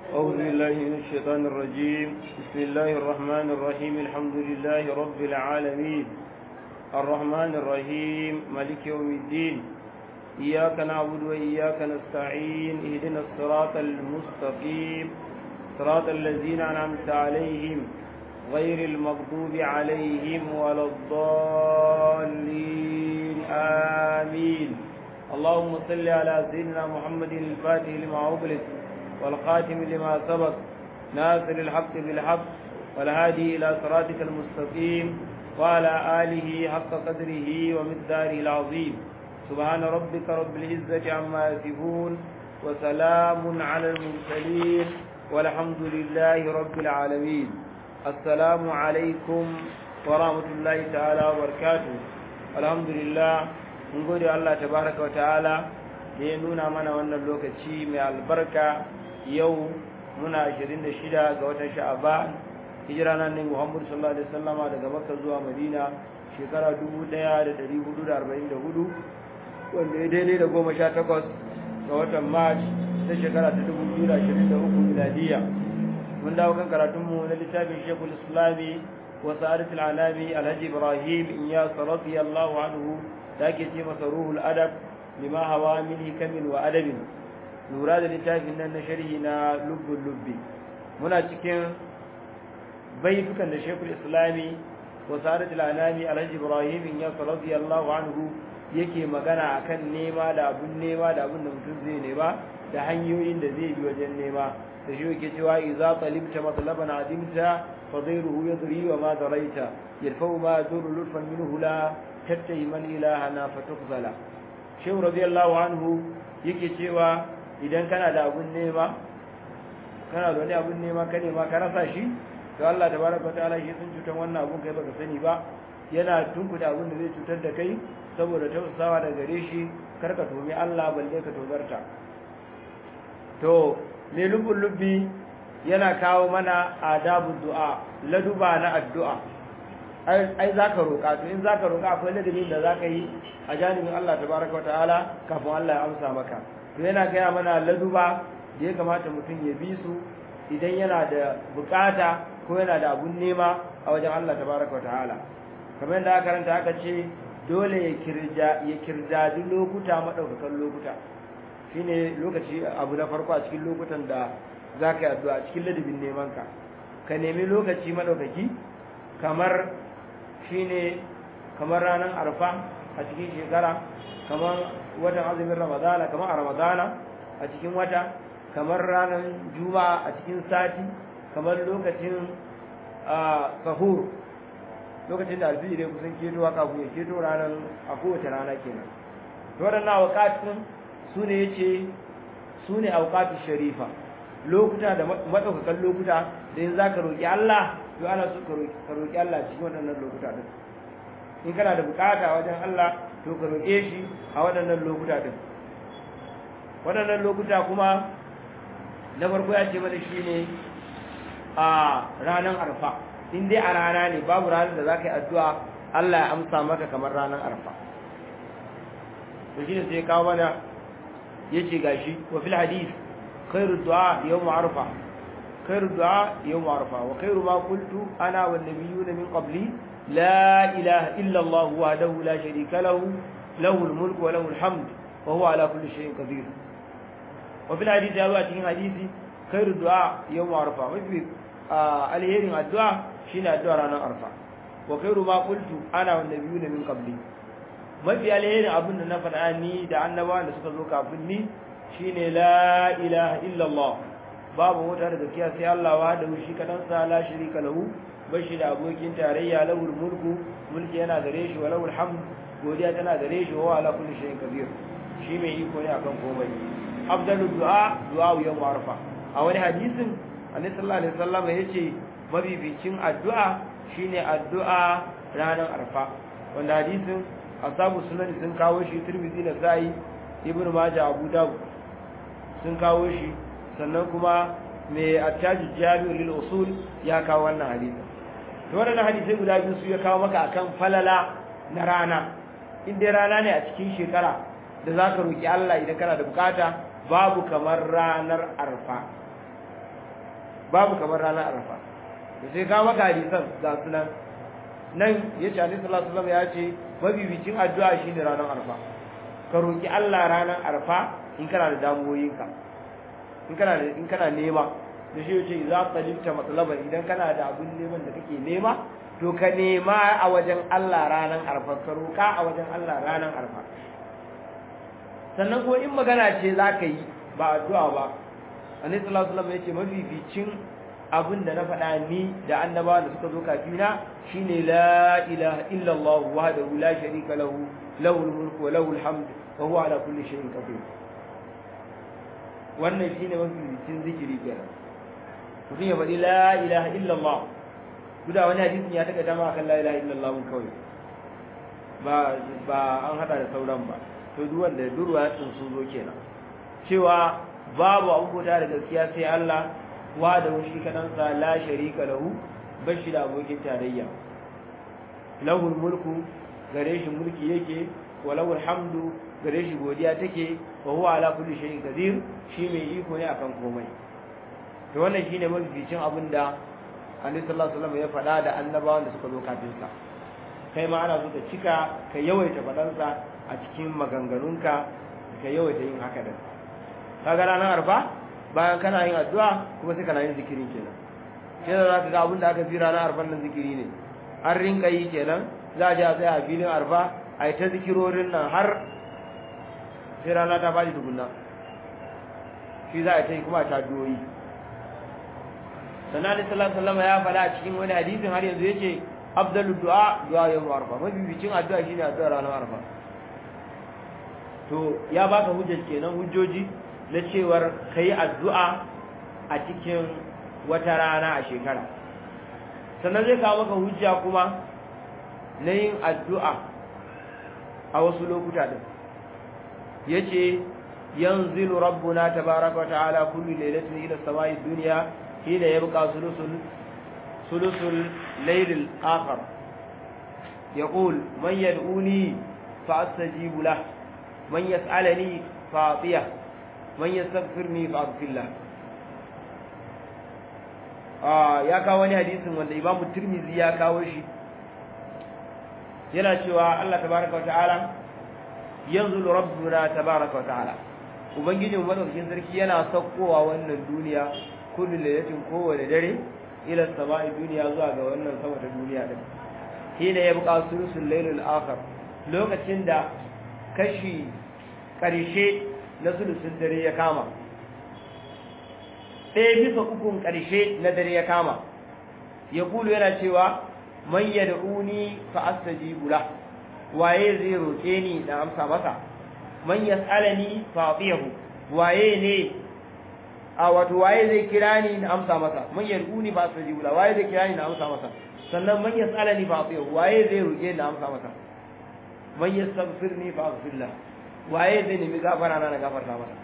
أعوذ بالله من الشيطان الرجيم بسم الله الرحمن الرحيم الحمد لله رب العالمين الرحمن الرحيم ملك يوم الدين إياك نعبد وإياك نستعين اهدنا الصراط المستقيم صراط الذين أنعمت عليهم غير المغضوب عليهم ولا الضالين آمين اللهم صل على سيدنا محمد الفاتح لما أغلق والخاتم لما سبق ناصر الحق بالحق والهادي إلى صراطك المستقيم وعلى آله حق قدره ومقداره العظيم سبحان ربك رب العزة عما يصفون وسلام على المرسلين والحمد لله رب العالمين السلام عليكم ورحمة الله تعالى وبركاته الحمد لله mun gode Allah tabaraka wa ta'ala da ya nuna mana wannan lokaci mai albarka yau muna 26 ga watan sha'aban hijira nan ne Muhammad sallallahu alaihi wasallama daga Makka zuwa Madina shekara 1444 wanda ya daidai da 18 ga watan March ta shekara ta 2023 miladiya mun dawo kan karatunmu na littafin Sheikhul Islami wa Sa'adatul Alami Alhaji Ibrahim Iyas radiyallahu anhu da ake ce masa ruhul adab lima hawa min hikamin wa adabin lura da littafin nan na sharhi na lubbul lubbi muna cikin baitukan da shekul islami wa sa'adatul anami alhaji ibrahim ya radiyallahu anhu yake magana akan nema da abun nema da abun da mutum zai nema da hanyoyin da zai bi wajen nema da shi yake cewa idza talibta matlaban adimta fa ghayruhu yadri wa ma daraita yarfa'u ma yadurru lutfan minhu la tattayi man ilahana fatukzala shehu radiyallahu anhu yake cewa idan kana da abun nema kana da wani abun nema ka nema ka rasa shi to Allah tabaraka ta'ala shi sun cutar wannan abun kai baka sani ba yana tunkuda abun da zai cutar da kai saboda tausasawa da gare shi karka tomi Allah balle ka tozarta to me lubul lubbi yana kawo mana adabu du'a laduba na addu'a ai za ka roƙa to in za ka roƙa akwai ladabin da za ka yi a janibin Allah ta baraka wata'ala kafin Allah ya amsa maka to yana gaya mana laduba da ya kamata mutum ya bi su idan yana da bukata ko yana da abun nema a wajen Allah ta baraka wata'ala kamar yadda aka karanta aka ce dole ya kirja ya kirjadi lokuta madaukakan lokuta shine lokaci abu na farko a cikin lokutan da za ka yi addu'a cikin ladabin neman ka ka nemi lokaci madaukaki kamar shine kamar ranar arfa a cikin shekara kamar watan azumin ramadana kamar a ramadana a cikin wata kamar ranar juma'a a cikin sati kamar lokacin sahur lokacin da alfiji dai kusan keto haka ku ya keto ranar a kowace rana kenan to waɗannan awqatun su ne yace su ne awqatu sharifa lokuta da madaukakan lokuta da in zaka roki Allah to ana so ka roki Allah cikin waɗannan lokuta din in kana da bukata wajen Allah to ka roke shi a waɗannan lokuta din waɗannan lokuta kuma na farko ya ce mana shine a ranar arfa in dai a rana ne babu ranar da za ka yi addu'a Allah ya amsa maka kamar ranar arfa to shine sai kawo mana yace gashi wa fil hadith khairu du'a yawm arfa خير الدعاء يوم عرفة وخير ما قلت أنا والنبيون من قبلي لا إله إلا الله وحده لا شريك له له الملك وله الحمد وهو على كل شيء قدير وفي الحديث يا أتين حديثي خير الدعاء يوم عرفة وفي آه الهيرين الدعاء شين الدعاء رانا عرفة وخير ما قلت أنا والنبيون من قبلي mafi alherin abin da na faɗa ni da annabawan da suka zo kafin ni shine la ilaha illallah babu wata da gaskiya sai Allah wa da shi kadan sa la sharika lahu bashi da abokin tarayya lahul mulku mulki yana gare shi wa lahul hamd godiya tana gare shi wa ala kulli shay'in kabir shi mai iko ne akan komai afdalu du'a du'a yawm arfa a wani hadisin annabi sallallahu alaihi wasallam yace mabificin addu'a shine addu'a ranar arfa wanda hadisin asabu sunan sun kawo shi tirmidhi da sa'i ibnu majah abu dawud sun kawo shi sannan kuma mai attaji jami'ul lil usul ya kawo wannan hadisi to wannan hadisi guda biyu su ya kawo maka akan falala na rana in dai rana ne a cikin shekara da zaka roki Allah idan kana da bukata babu kamar ranar arfa babu kamar ranar arfa da sai ka maka hadisan ga sunan nan ya ce alaihi salatu wasallam ya ce mabibicin addu'a shine ranar arfa ka roki Allah ranar arfa in kana da damuwoyinka in kana da in kana nema da shi yace idza talibta matlaban idan kana da abin neman da kake nema to ka nema a wajen Allah ranar arfa ka roka a wajen Allah ranar arfa sannan ko in magana ce zaka yi ba addu'a ba annabi sallallahu alaihi wasallam yace mabibicin abin da na faɗa ni da annabawa da suka zo kafina shine la ilaha illa Allah wahdahu la sharika lahu lahul mulku wa lahul hamd wa huwa ala kulli shay'in qadir wannan shine mabibicin zikiri kenan mutum ya faɗi la ilaha illa Allah guda wani hadisin ya taka dama kan la ilaha illa Allah kawai ba ba an hada da sauran ba to duk wanda durwa sun zo kenan cewa babu abubuwa da gaskiya sai Allah wa da shi kadansa la sharika lahu bashi da abokin tarayya lahul mulku gare shi mulki yake wa lahul hamdu gare shi godiya take wa huwa ala kulli shay'in qadir shi mai iko ne akan komai to wannan shine mafificin abin da Annabi sallallahu alaihi wasallam ya faɗa da annabawan da suka zo kafin sa kai ma ana so ka cika ka yawaita faɗansa a cikin maganganunka ka yawaita yin haka da kaga ranar arfa bayan kana yin addu'a kuma sai kana yin zikiri kenan sai da zaka ga abin da aka fi ranar arfan nan zikiri ne an rinka yi kenan za a je a tsaya a filin arfa a yi ta zikirorin nan har sai rana ta faɗi tukunna shi za a ta yi kuma ta doyi sannan alaihi salatu sallama ya faɗa a cikin wani hadisin har yanzu yace abdalu du'a du'a yawm arfa mabibicin addu'a shine addu'a ranar arfa to ya baka hujjar kenan hujjoji na cewar ka yi addu'a a cikin wata rana a shekara sannan zai kawo maka hujja kuma na yin addu'a a wasu lokuta ɗin ya ce yanzilu rabbuna tabaraka wa ta'ala kullu lailatin ila samai duniya hina yabqa sulusul sulusul laylil akhar يقول من يدعوني فأستجيب له من يسألني فأعطيه man yastaghfirni fa aghfirlah ah ya kawo wani hadisin wanda Imam Tirmidhi ya kawo shi yana cewa Allah tabaaraka ta'ala yanzulu rabbuna tabaaraka ta'ala ubangijin madaukakin sarki yana saukowa wannan duniya kullu laylatin kowane dare ila sama'i duniya zuwa ga wannan sama ta duniya din hina yabqa sulusul laylil akhir lokacin da kashi karshe na sulusun dare ya kama ɗaya bisa ukun ƙarshe na dare ya kama ya kulu yana cewa man yad'uni fa astajibu la waye zai roke ni da amsa masa man yas'alani fa atiyahu waye ne a wato waye zai kira ni na amsa masa man yad'uni fa astajibu la waye zai kira ni na amsa masa sannan man yas'alani fa atiyahu waye zai roke ni na amsa masa man yastaghfirni fa aghfir lahu waye zai nemi gafara na gafarta masa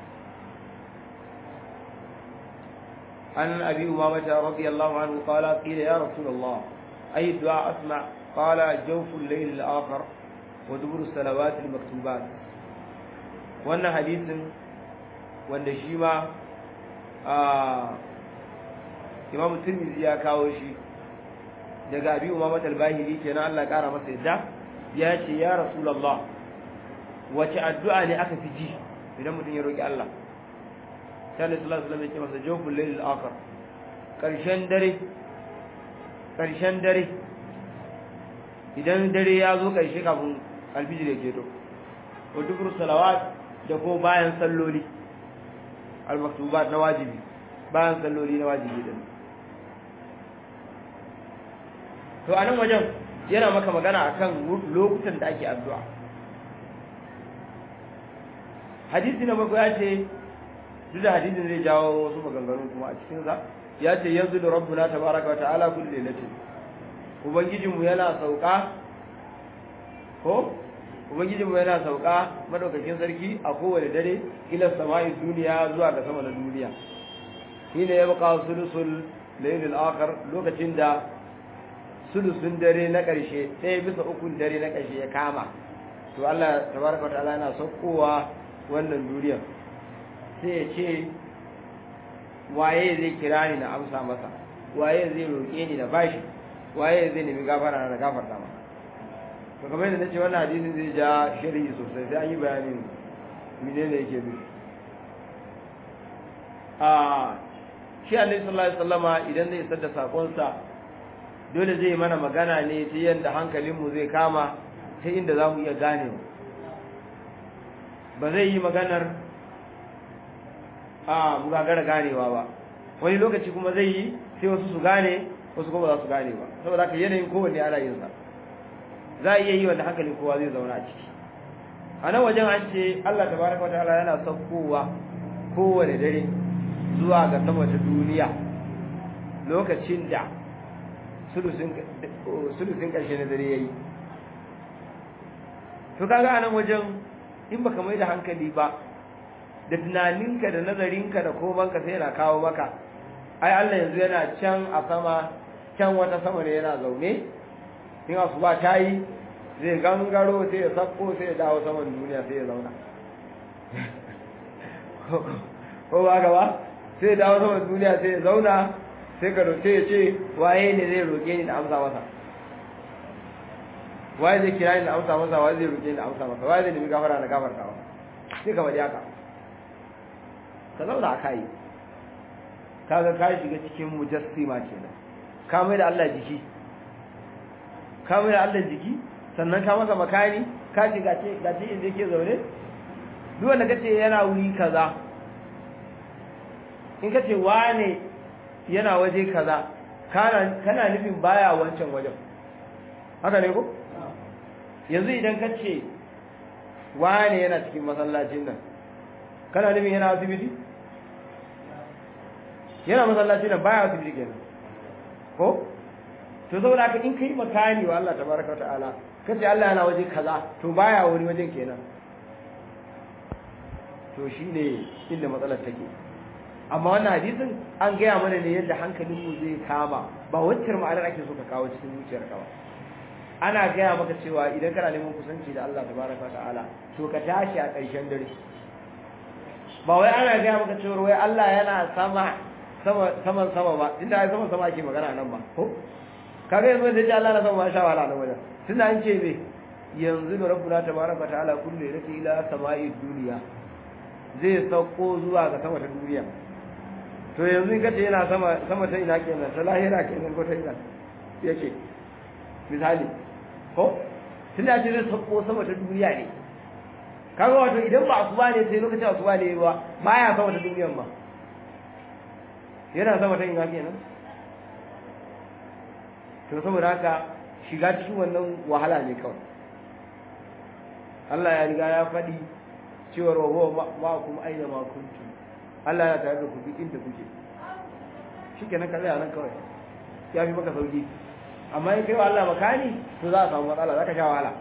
an abi umamah radiyallahu anhu qala qila ya rasulullah ay du'a asma qala jawfu al-layl al-akhir wa dubur salawat al-maktubat wannan hadisin wanda shi ma Imam Tirmidhi ya kawo shi daga abi umamah al-bahili kenan Allah ya kara masa yadda ya ce ya rasulullah wace addu'a ne aka fi ji idan mutum ya roki Allah sai Allah sallallahu alaihi wasallam ya ce masa jawful layl al-akhir karshen dare karshen dare idan dare ya zo karshe kafin alfijir ya keto wa dubur salawat da ko bayan salloli al-maktubat na wajibi bayan salloli na wajibi din to anan wajen yana maka magana akan lokutan da ake addu'a hadisi na bakwai ya ce duk da hadisin zai jawo wasu maganganu kuma a cikin sa ya ce yanzu da rabbuna tabaraka wa ta'ala kullu lailatin ubangijinmu yana sauka ko ubangijinmu yana sauka madaukakin sarki a kowane dare ila sama'i duniya zuwa ga sama na duniya shine ya baka sulusul laylil akhir lokacin da sulusun dare na ƙarshe ɗaya bisa ukun dare na ƙarshe ya kama to Allah tabaraka wataala yana saukowa wannan duniyar sai ya ce waye zai kira ni na amsa masa waye zai roƙe ni na bashi waye zai nemi gafara na gafarta masa to kamar yadda nace wannan hadisin zai ja sharhi sosai sai an yi bayanin menene yake nufi a shi Annabi sallallahu alaihi wasallama idan zai isar da sakonsa dole zai mana magana ne ta yadda hankalinmu zai kama ta inda za mu iya gane ba zai yi maganar a gagara ganewa ba wani lokaci kuma zai yi sai wasu su gane wasu kuma za su gane ba saboda haka yanayin kowanne ana yin sa za a iya yi wanda hankalin kowa zai zauna a ciki a nan wajen an ce Allah tabaraka wataala yana saukowa kowane dare zuwa ga sama ta duniya lokacin da sulusin ƙarshe na dare ya yi to kaga a nan wajen in baka mai da hankali ba da tunaninka da nazarinka da komanka sai yana kawo maka ai Allah yanzu yana can a sama can wata sama ne yana zaune in asuba ta yi zai gangaro sai ya sakko sai ya dawo saman duniya sai ya zauna ko ba gaba sai ya dawo saman duniya sai ya zauna sai ka roƙe ya ce waye ne zai roƙe ni da amsa masa waye zai kira ni da amsa masa waye zai roƙe ni da amsa masa waye zai nemi gafara na gafarta masa sai ka faɗi haka ka zauna a kai kaga ka shiga cikin mujassima kenan ka mai da Allah jiki ka mai da Allah jiki sannan ka masa makani ka ce gace gace inda yake zaune duk wanda kace yana wuri kaza in kace wane yana waje kaza kana kana nufin baya wancan wajen haka ne ko yanzu idan kace wane yana cikin masallacin nan kana nufin yana asibiti yana masallacin nan baya asibiti kenan ko to saboda haka in kai makani wa Allah tabaraka ta'ala kace Allah yana waje kaza to baya wani wajen kenan to shine inda matsalar take amma wannan hadisin an gaya mana ne yadda hankalinmu zai kama ba wacce ma'anar ake so ka kawo cikin zuciyar ka ba ana gaya maka cewa idan kana neman kusanci da Allah tabaraka ta'ala to ka tashi a ƙarshen dare ba wai ana gaya maka cewa wai Allah yana sama sama saman sama ba tunda ai saman sama ake magana nan ba ko kaga yanzu da Allah na sama ma sha wala nan wajen tunda an ce me yanzu da rabbuna tabaraka ta'ala kullu yati ila sama'i duniya zai sauko zuwa ga sama ta duniya to yanzu in kace yana sama sama ta ina kenan ta lahira kenan ko ta ina yake misali ko tunda ce zai sauko sama ta duniya ne kaga wato idan ba asuba ne sai lokacin asuba ne ba baya sama ta duniyan ba yana sama ta ina kenan to saboda haka shiga cikin wannan wahala ne kawai Allah ya riga ya faɗi cewar wa huwa ma'akum aina ma kuntum Allah ya tare da ku duk inda kuke shikenan ka tsaya nan kawai ya fi maka sauki amma in kai wa Allah makani to za a samu matsala za ka sha wahala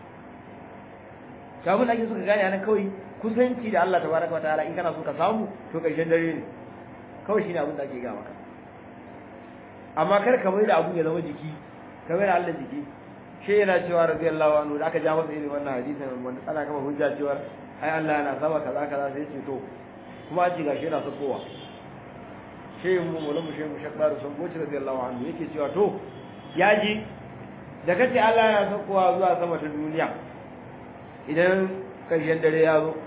to abin da ake so ka gane nan kawai kusanci da Allah tabaraka wa ta'ala in kana so ka samu to karshen dare ne kawai shine abin da ake ga maka amma kar ka mai da abun ya zama jiki ka mai da Allah jiki shi yana cewa radiyallahu anhu da aka ja masa irin wannan hadisin wanda ana kama hujja cewa ai Allah yana sama kaza kaza sai ce to kuma an ci gashi yana sakowa shehin mu mulamu shehin mu shakbar sun goci radiyallahu anhu yake cewa to ya ji da kace Allah yana sakowa zuwa sama ta duniya idan karshen dare ya zo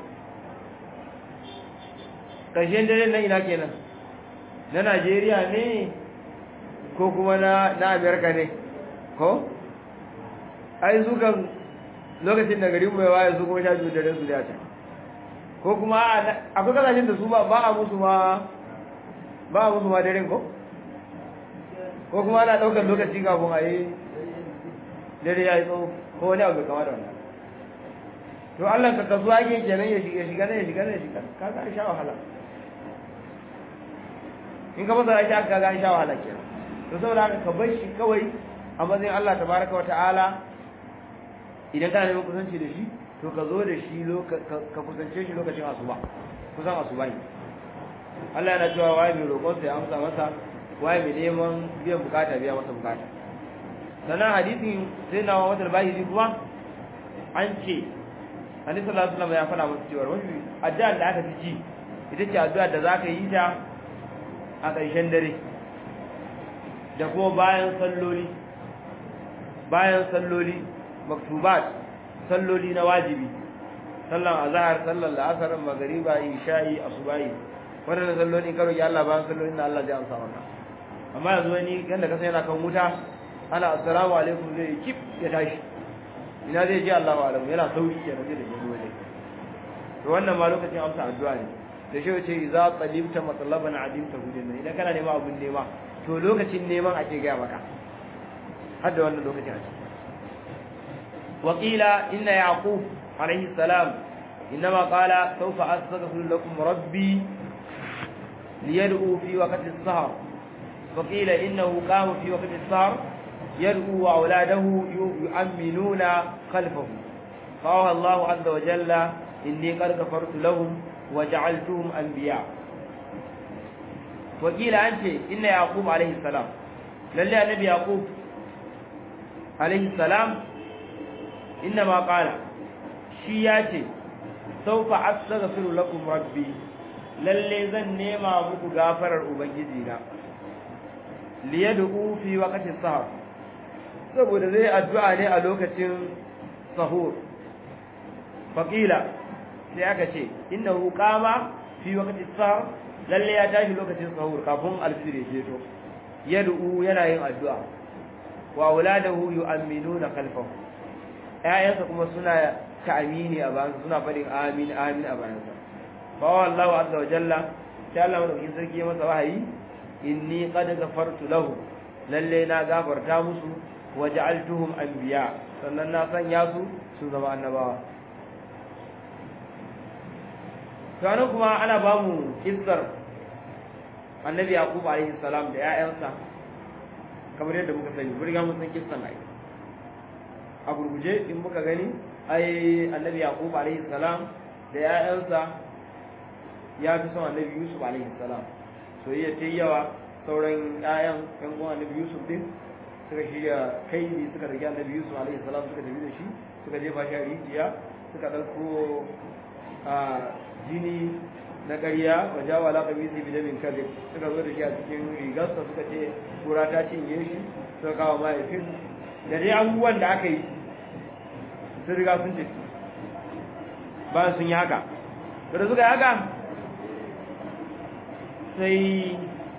karshen dare na ina kenan na Najeriya ne ko kuma na na Amerika ne ko ai su kan lokacin da garin mai waye su kuma sha biyu da su da ta ko kuma akwai kasashen da su ba a musu ma ba a musu ma daren ko ko kuma ana daukar lokaci kafin a yi dare ya yi tsawo ko wani abu kama da wannan to Allah ka kasu ake kenan ya shiga shiga ne ya shiga ne ya shiga ka ga sha wahala in ka masa shi aka ga sha wahala kenan to saboda haka ka bar shi kawai a matsayin Allah tabaraka wa ta'ala idan kana neman kusanci da shi to ka zo da shi ka kusance shi lokacin asuba kusan asuba ne Allah yana cewa waye mai roƙon sai amsa masa waye mai neman biyan bukata biya masa bukata sannan hadisin sai na wata bahiri kuma an ce Annabi sallallahu alaihi wasallam ya faɗa masa cewa wani addu'a da aka fi ji ita ce addu'a da zaka yi ta a ƙarshen dare da kuma bayan salloli bayan salloli maktubat salloli na wajibi sallan azhar sallan la'asar magriba isha'i asubahi wannan salloli karo ya Allah bayan salloli na Allah zai amsa wannan amma yanzu wani yanda ka sai yana kan wuta ana assalamu alaikum zai kip ya tashi ina zai ji Allahu alamu yana sauri kenan zai da jini waje to wannan ma lokacin amsa addu'a ne da shi ce idza talibta matlaban adimta hudin idan kana neman abun nema to lokacin neman ake ga maka har da wannan lokacin ake وقيل إن يعقوب عليه السلام إنما قال سوف أستغفر لكم ربي ليدعو في وقت السهر وقيل إنه قام في وقت السهر يدعو أولاده يؤمنون خلفه قال الله عز وجل إني قد غفرت لهم وجعلتهم أنبياء وقيل أنت إن يعقوب عليه السلام لله النبي يعقوب عليه السلام إنما قال شياتي سوف أستغفر لكم ربي lalle zan nema muku gafarar ubangijina liyad'u fi waqti sahar saboda zai addu'a ne a lokacin sahur faqila sai aka ce innahu qama fi waqti sahar lalle ya tashi lokacin sahur kafin alfir ya jeto yad'u yana yin addu'a wa auladahu yu'minuna khalfahu ƴaƴansa kuma suna ta'amini a bayan suna faɗin amin amin a bayansa fa wallahu azza wa jalla sai Allah madaukakin sarki ya masa wahayi inni qad ghafartu lahu lalle na gafarta musu wa ja'altuhum anbiya sannan na sanya su su zama annabawa to kuma ana ba mu kissar annabi yaqub alaihi salam da ƴaƴansa kamar yadda muka sani mun riga mun san kissan ai a gurguje in muka gani ai annabi yaqub alaihi salam da ƴaƴansa ya fi son annabi yusuf alaihi salam soyayya ta yawa sauran ƴaƴan ƴan uwan annabi yusuf din suka shirya kai ne suka rage annabi yusuf alaihi salam suka tafi da shi suka jefa shi a rijiya suka ɗauko a jini na ƙarya wa jawa la qabisi bi damin kadhib suka zo da shi a cikin rigarsa suka ce kura ta cinye shi suka kawo mahaifin da dai abubuwan da aka yi sun riga sun ce bayan sun yi haka da suka yi haka sai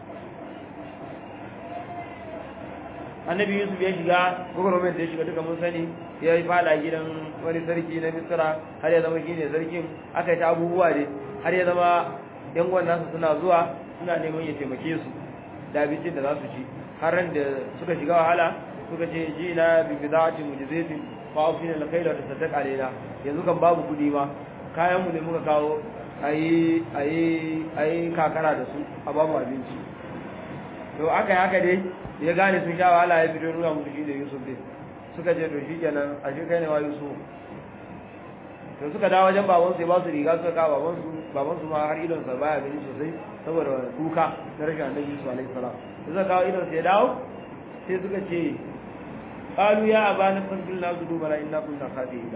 annabi yusuf ya shiga gwagwarmar da ya shiga duka mun sani ya yi fada gidan wani sarki na misira har ya zama shi ne sarkin aka yi ta abubuwa ne har ya zama yan nasu suna zuwa suna neman ya taimake su da abincin da za su ci har ran da suka shiga wahala suka ce ji na bi bidati mujizatin fa afina la khayla ta sadaq alaina yanzu kan babu kudi ma kayan mu ne muka kawo ayi ayi ayi kakara da su a babu abinci to aka yi haka dai ya gane sun sha wahala ya fito nuna musu shi da Yusuf dai suka ce to shi kenan a shi kai ne wa Yusuf to suka dawo wajen baban su ya ba su riga suka kawo baban su baban su ma har idon sa baya gani sosai saboda kuka na rashin annabi Yusuf alaihi salam suka kawo idon sa ya dawo sai suka ce qalu ya abana fadil na zudu bala inna kunna khati'ina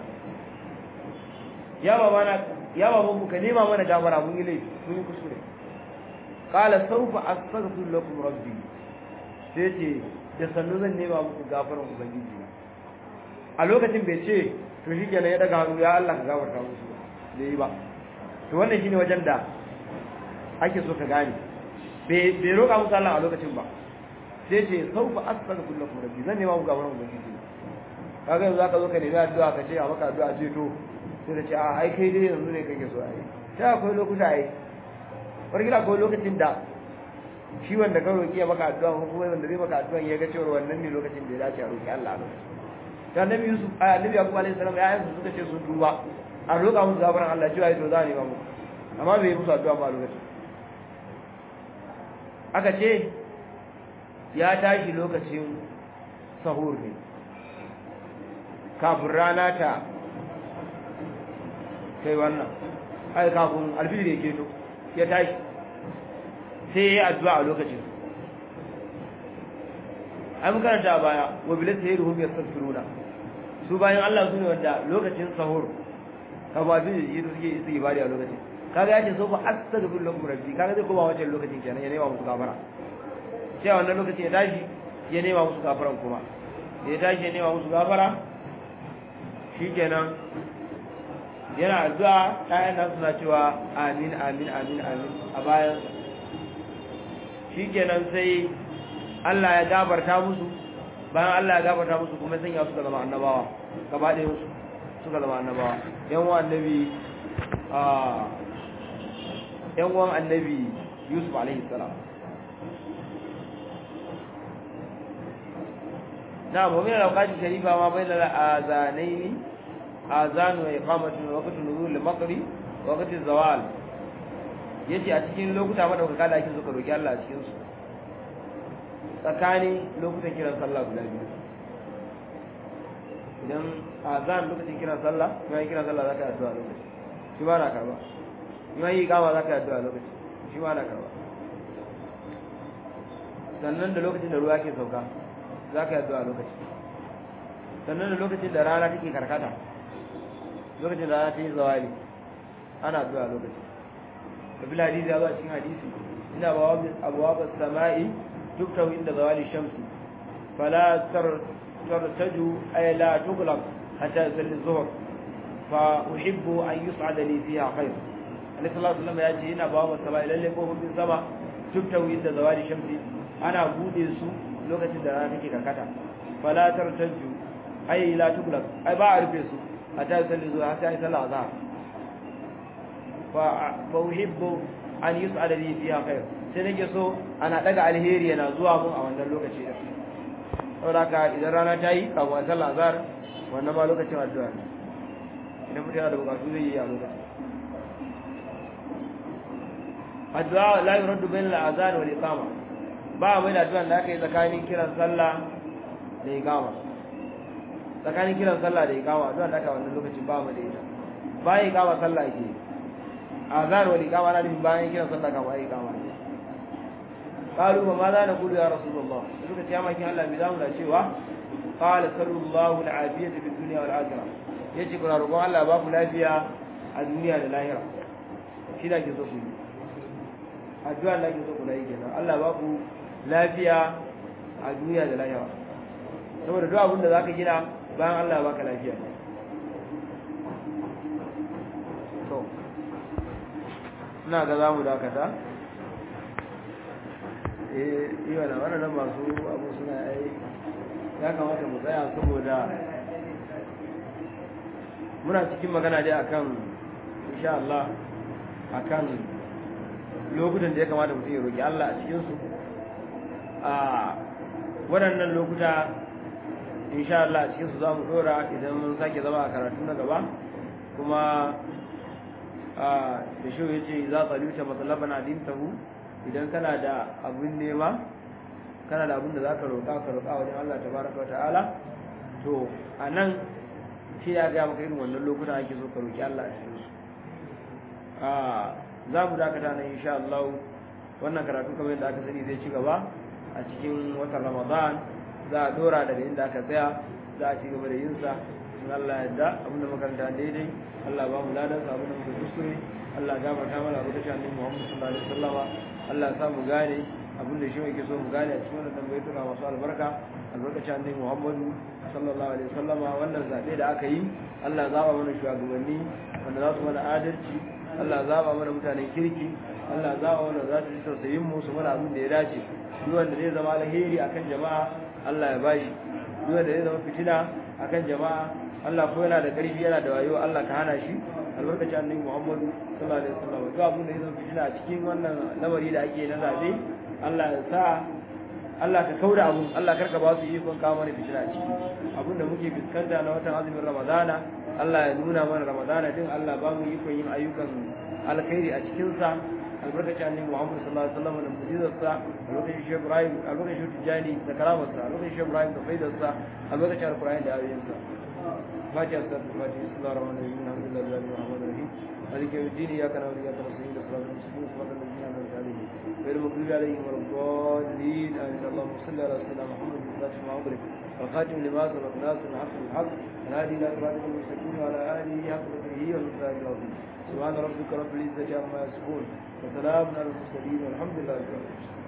ya babana ya baban mu ka nema mana gafara mun yi laifi mun yi kuskure qala sawfa astaghfiru lakum rabbi sai ce da sannu zan nema muku gafaran ubangiji na a lokacin bai ce to shi kenan ya daga hannu ya Allah ka gafarta musu da yi ba to wannan shine wajen da ake so ka gane bai roƙa musu Allah a lokacin ba sai ce saufa astaghfiru lakum rabbi zan nema muku gafaran ubangiji na kaga yanzu zaka zo ka nemi addu'a ka ce a maka addu'a ce to sai ka ce a ai kai dai yanzu ne kake so ai sai akwai lokuta ai wargila akwai lokacin da shi wanda ka roƙi ya maka addu'a ko kuma wanda zai maka addu'a ya ga cewa wannan ne lokacin da ya dace a roƙi Allah a lokacin da annabi Yusuf a annabi Yaqub alaihi salam ya yanzu suka ce sun duba a roƙa musu gafaran Allah cewa to za ne ba mu amma bai yi musu addu'a ba a lokacin aka ce ya tashi lokacin sahur ne kafin rana ta kai wannan ai kafin alfijir ya keto ya tashi sai ya yi addu'a a lokacin an karanta a baya wa bilis sai ruhum yastaghfiruna su bayan Allah su ne wanda lokacin sahur ka ba bi yi suke su ibadi a lokacin kaga ya ce so fa astaghfir lakum rabbi kaga zai koma wancan lokacin kenan ya nema musu gafara sai a wannan lokacin ya tashi ya nema musu gafaran kuma ya tashi ya nema musu gafara shikenan yana addu'a ɗayan nan suna cewa amin amin amin amin a bayan shikenan sai Allah ya gafarta musu bayan Allah ya gafarta musu kuma sanya su zama annabawa gaba ɗaya musu suka zama annabawa yan uwan annabi a yan uwan annabi Yusuf alaihi salam na mu min alawqati sharifa ma bayna al-azanaini azan wa iqamatu waqti nuzul al-maghrib waqti zawal yace a cikin lokuta madaukaka da ake so ka roki Allah a cikin su tsakanin lokutan kiran sallah guda biyu idan azan lokacin kiran sallah kuma yin kiran sallah zaka addu'a lokaci shi ba na karba kuma yi kama zaka addu'a lokaci shi ba na karba sannan da lokacin da ruwa ke sauka zaka addu'a lokaci sannan da lokacin da rana take karkata lokacin da rana ta yi zawali ana addu'a lokaci kabila hadisi ya zo a cikin hadisi ina abuwa sama'i تكتب عند زوال الشمس فلا ترتج أي لا تغلق حتى يصلي الظهر فأحب أن يصعد لي فيها خير عليه الصلاة والسلام يأتي هنا باب السماء إلى اللي فوق من السماء تكتب عند زوال الشمس أنا بودي سو لغة الدرانة كتا فلا ترتج أي لا تغلق أي بعرف سو حتى يصلي الظهر حتى يصلي الظهر فأحب أن يصعد لي فيها خير sai nake so ana daga alheri yana zuwa mun a wannan lokaci da saboda haka idan rana ta yi kafin sallar azhar wannan ma lokacin addu'a ne idan mutum yana da bukatu zai yi a lokacin addu'a la yuraddu bain al-azan wal iqama ba mai da addu'a da aka yi tsakanin kiran sallah da iqama tsakanin kiran sallah da iqama addu'a da aka wannan lokacin ba mu da ita bayan iqama sallah yake azan wal iqama na nufin bayan kiran sallah kafin iqama ne قالوا وماذا نقول يا رسول الله suka ce makin Allah bi zamu da cewa qala sallallahu al'afiyata fi dunya wal akhirah yace kuna roƙon Allah ba ku lafiya a duniya da lahira shi da ke so ku yi addu'a da ke so ku yi kenan Allah ba ku lafiya a duniya da lahira saboda duk abin da zaka gina bayan Allah baka lafiya to ina ga zamu dakata yi wa waɗannan masu abu suna yi ya kamata mu tsaya saboda muna cikin magana dai akan insha Allah akan lokutan da ya kamata mutum ya roƙi Allah a cikinsu a waɗannan lokuta insha Allah a cikinsu za mu ɗora idan mun sake zama a karatu na gaba kuma da shi ya ce za ta luta matsalaban adintahu idan kana da abin nema kana da abin da za ka roƙa ka roƙa wajen Allah ta baraka wa ta'ala to a nan shi ya gaya maka irin wannan lokutan ake so ka roƙi Allah a cikin su za mu dakata nan insha Allah wannan karatu kamar yadda aka sani zai ci gaba a cikin watan Ramadan za a dora daga inda aka tsaya za a ci gaba da yin sa in Allah yadda abin da makaranta daidai Allah ba mu ladan sa abin da muka kuskure Allah gafarta mana abu da shi annabi Muhammad sallallahu alaihi wasallama Allah ya sa mu gane abin da shi yake so mu gane a cikin wannan tambayoyi masu albarka albarkacin annabi Muhammad sallallahu alaihi wasallama wannan zabe da aka yi Allah zaba mana shugabanni wanda za su mana adalci Allah zaba mana mutanen kirki Allah zaba mana za su ji tausayin mu su mana abin da ya dace duk wanda zai zama alheri akan jama'a Allah ya bashi duk wanda zai zama fitina akan jama'a Allah ko yana da ƙarfi yana da wayo Allah ka hana shi albarkacin annabi Muhammadu sallallahu alaihi wasallam duk abin da ya zama fitina a cikin wannan lamari da ake na zabe Allah ya sa Allah ka kauda abun Allah karka ba su ikon kawo mana fitina a ciki abin da muke fuskanta na watan azumin Ramadana Allah ya nuna mana Ramadana din Allah ba mu ikon yin ayyukan alkhairi a cikin sa albarkacin annabi Muhammad sallallahu alaihi wasallam da mu'jizarsa albarkacin Sheikh Ibrahim albarkacin Tijani da karamarsa albarkacin Sheikh Ibrahim da faidarsa albarkacin Alqur'ani da ayoyinsa فاتحة الفاتحة بسم الله الرحمن الرحيم الحمد لله رب العالمين مالك يوم الدين إياك نعبد وإياك نستعين اهدنا الصراط المستقيم صراط الذين أنعمت عليهم غير المغضوب عليهم ولا الضالين آمين اللهم صل على سيدنا محمد الفاتح ما أغلق والخاتم لما سبق ناصر الحق بالحق والهادي إلى صراط المستقيم وعلى آله حق قدره والمثال العظيم سبحان ربك رب العزة عما يصفون وسلام على المرسلين والحمد لله رب العالمين